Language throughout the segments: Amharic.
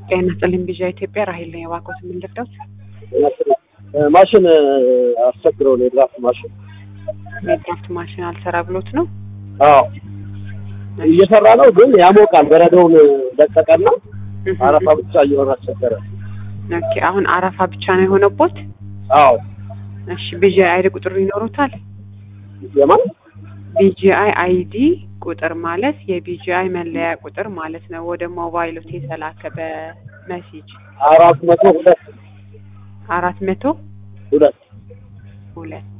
ጤና ይስጥልኝ ቢዣ ኢትዮጵያ ራሄል ነኝ። እባክዎት ምን ልርዳዎት? ማሽን አስቸግረው ነው የድራፍት ማሽን። የድራፍት ማሽን አልሰራ ብሎት ነው? አዎ እየሰራ ነው፣ ግን ያሞቃል። በረዶውን ለቀቀና አረፋ ብቻ እየሆነ አስቸገረ። ኦኬ አሁን አረፋ ብቻ ነው የሆነቦት? አዎ እሺ ቢጂአይ አይዲ ቁጥሩ ይኖሩታል? የማን ቢጂአይ አይዲ ቁጥር ማለት የቢጂአይ መለያ ቁጥር ማለት ነው። ወደ ሞባይሎት የተላከ በመሴጅ አራት መቶ ሁለት አራት መቶ ሁለት ሁለት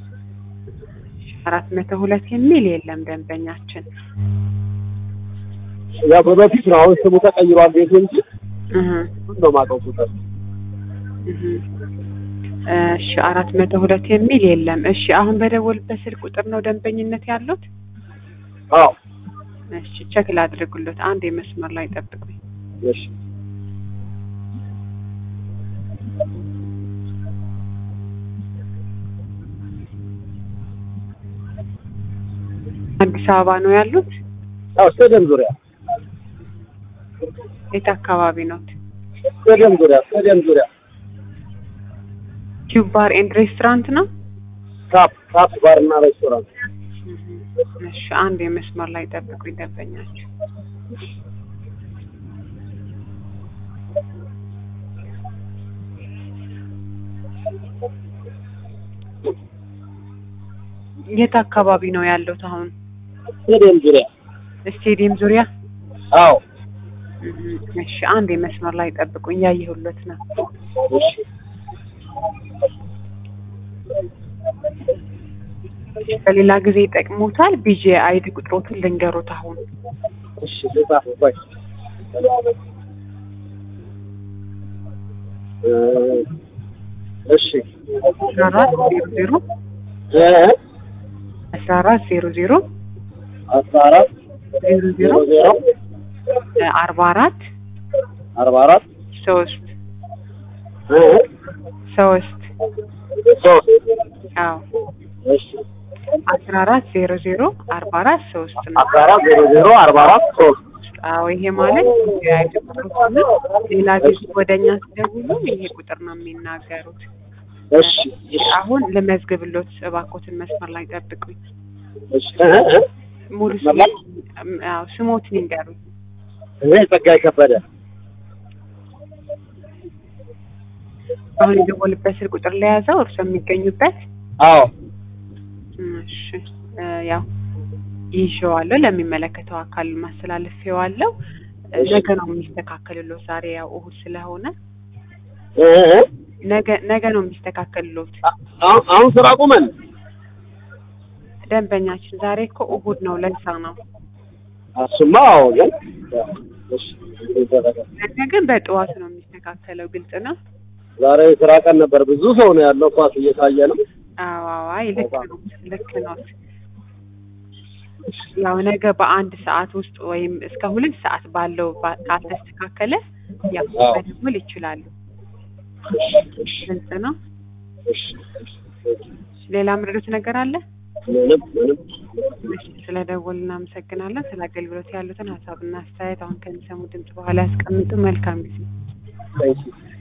አራት መቶ ሁለት የሚል የለም ደንበኛችን። ያው በበፊት ነው። አሁን ስሙ ተቀይሯል ቤቱ እንጂ እህ ሁሉ ነው የማውቀው ቁጥር። እህ እሺ አራት መቶ ሁለት የሚል የለም። እሺ አሁን በደወልበት ስልክ ቁጥር ነው ደንበኝነት ያሉት? አዎ እሺ ቸክ ላድርጉለት። አንድ የመስመር ላይ ጠብቁኝ። እሺ አዲስ አበባ ነው ያሉት? አዎ ስቴዲየም ዙሪያ የት አካባቢ ነው? ስቴዲየም ዙሪያ ስቴዲየም ዙሪያ ቲዩብ ባር ኤንድ ሬስቶራንት ነው? ካፕ ካፕ ባርና ሬስቶራንት እሺ አንድ የመስመር ላይ ጠብቁኝ ደንበኛቸው የት አካባቢ ነው ያሉት አሁን? ስቴዲየም ዙሪያ ስቴዲየም ዙሪያ? አዎ እህ እሺ አንድ የመስመር ላይ ጠብቁኝ እያየሁለት ነው። እሺ በሌላ ጊዜ ይጠቅሙታል። ቢጂ አይዲ ቁጥሮትን ልንገሩት አሁን እሺ ልጻፍ ቆይ እ እሺ አስራ አራት ዜሮ ዜሮ እ አስራ አራት ዜሮ ዜሮ አስራ አራት ዜሮ ዜሮ ዜሮ ዜሮ አርባ አራት አርባ አራት ሶስት እ ሶስት ሶስት አዎ እሺ አስራ አራት ዜሮ ዜሮ አርባ አራት ሶስት ነው። አስራ አራት ዜሮ ዜሮ አርባ አራት ሶስት አዎ ይሄ ማለት የአይዲ ቁጥሮት ነው። ሌላ ጊዜ ወደኛ ሲደውሉ ይሄ ቁጥር ነው የሚናገሩት። እሺ እሺ አሁን ልመዝግብሎት እባክዎትን መስመር ላይ ጠብቁኝ። እሺ እ እ ሙሉ መስመር ላይ? ስም አዎ ስሞትን ይንገሩኝ። እኔ ጸጋይ ከበደ አሁን የደወልበት ስልክ ቁጥር ለያዘው እርሶ የሚገኙበት አዎ እሺ እ ያው ይዤዋለሁ ለሚመለከተው አካል ማስተላለፊዋለሁ። እ ነገ ነው የሚስተካከልሎት። ዛሬ ያው እሁድ ስለሆነ እ እ ነገ ነገ ነው የሚስተካከልሎት። አሁን አሁን ስራ ቁመን ደንበኛችን ዛሬ እኮ እሁድ ነው፣ ለዛ ነው። እሱማ አዎ ግን እሺ ይደረጋል። ነገ ግን በጠዋት ነው የሚስተካከለው። ግልጽ ነው። ዛሬ ስራ ቀን ነበር። ብዙ ሰው ነው ያለው። ኳስ እየታየ ነው። አዎ አዎ፣ አይ ልክ ነው ልክ ነው። ያው ነገ በአንድ ሰዓት ውስጥ ወይም እስከ ሁለት ሰዓት ባለው ባ- ካልተስተካከለ ያው አዎ። መደወል ይችላሉ። ግልጽ ነው። እሺ ሌላ ምርዶት ነገር አለ? ምንም ምንም እሺ፣ ስለደወል እናመሰግናለን። ስለ አገልግሎት ያሉትን ሀሳብና አስተያየት አሁን ከሚሰሙ ድምጽ በኋላ ያስቀምጡ። መልካም ጊዜ። ታንኪ